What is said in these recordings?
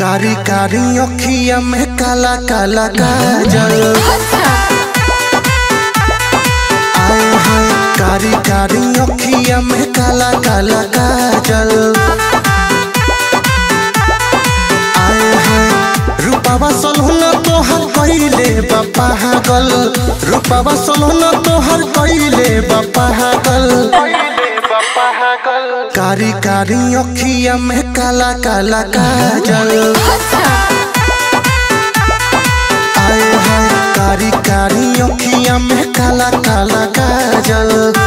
कारी कारी अखिया में काला काला काजल आए हाय कारी कारी अखिया में काला काला काजल आए हाय रूपावा सलहुना तोहर कइले बापा हागल रूपावा सलहुना तोहर कइले बापा हागल कारी कारी अखिया में काला काला काजल आए हाय कारी कारी अखिया में काला काला काजल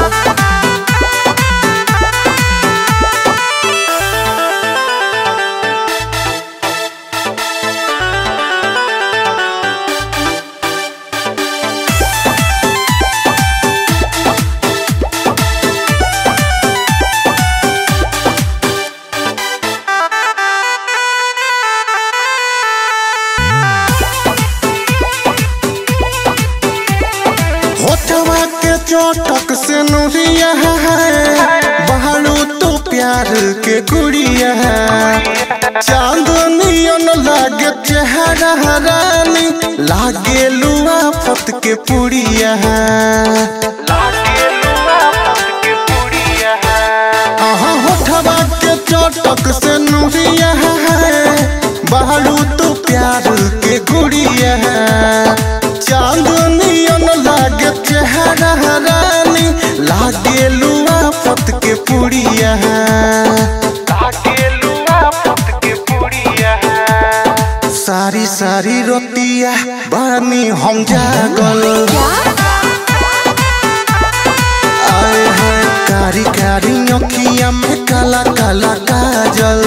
होठवा के चोटक से नुरिया है बहारू तो प्यार के गुड़िया है चांदनियन लागे चेहरा रानी लागे लुआ फत के पुड़िया है आहा होठवा के चोटक से नुरिया है बहारू तो प्यार के गुड़िया है चांदनियन लागे चेहरा रानी लागे लुआ फत के पुड़िया है सारी सारी रोतिया बानी हम जागल आए हैं कारी कारी अखिया में काला काला काजल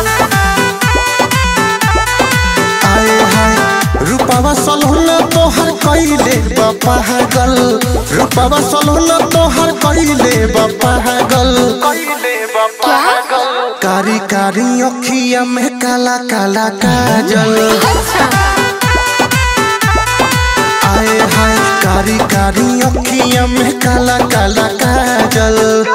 आए हैं रूपावा सलहुना तोहर कइले बापा हागल रूपावा सलहुना तोहर कइले बापा हागल कारी कारी अखिया में काला काला काजल आए हाय कारी कारी अखिया में काला काला काजल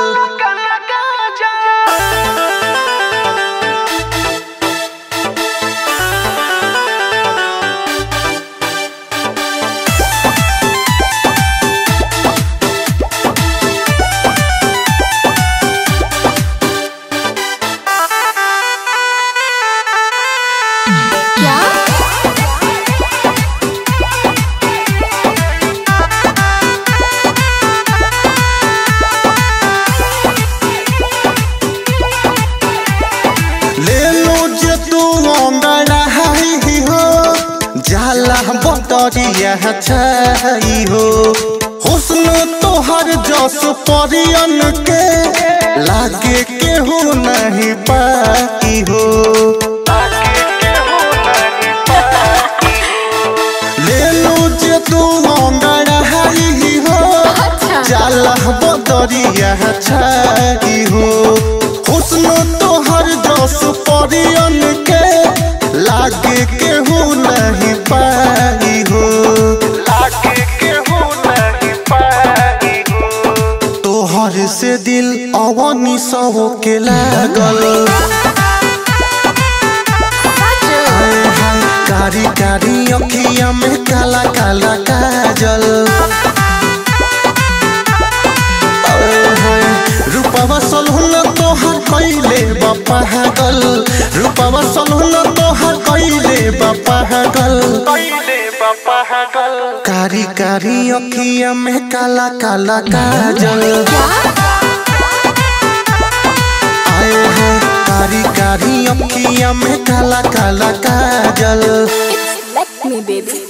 क्या ले लो जे तू अंगड़ा ही हो जाला बटरिया छई हो हुस्न तोहर जस परियन के लागे केहू नहीं पाई हो ले लो जे तू अंगड़ा ही हो जाला बदरिया छई हो हुस्न तोहर जस परियन के लागे केहू नहीं पाई हो तोहर से दिल अवनी सब के लागल हाय हाय कारी कारी अखिया में काला काला काजल हाय हाय रूपवा सलहुना तोहर कइले बापा हागल रूपवा सलहुना तोहर कइले बापा हागल कारी कारी अखिया में काला काला काजल आए हैं कारी कारी अखिया में काला काला काजल It's like me, baby.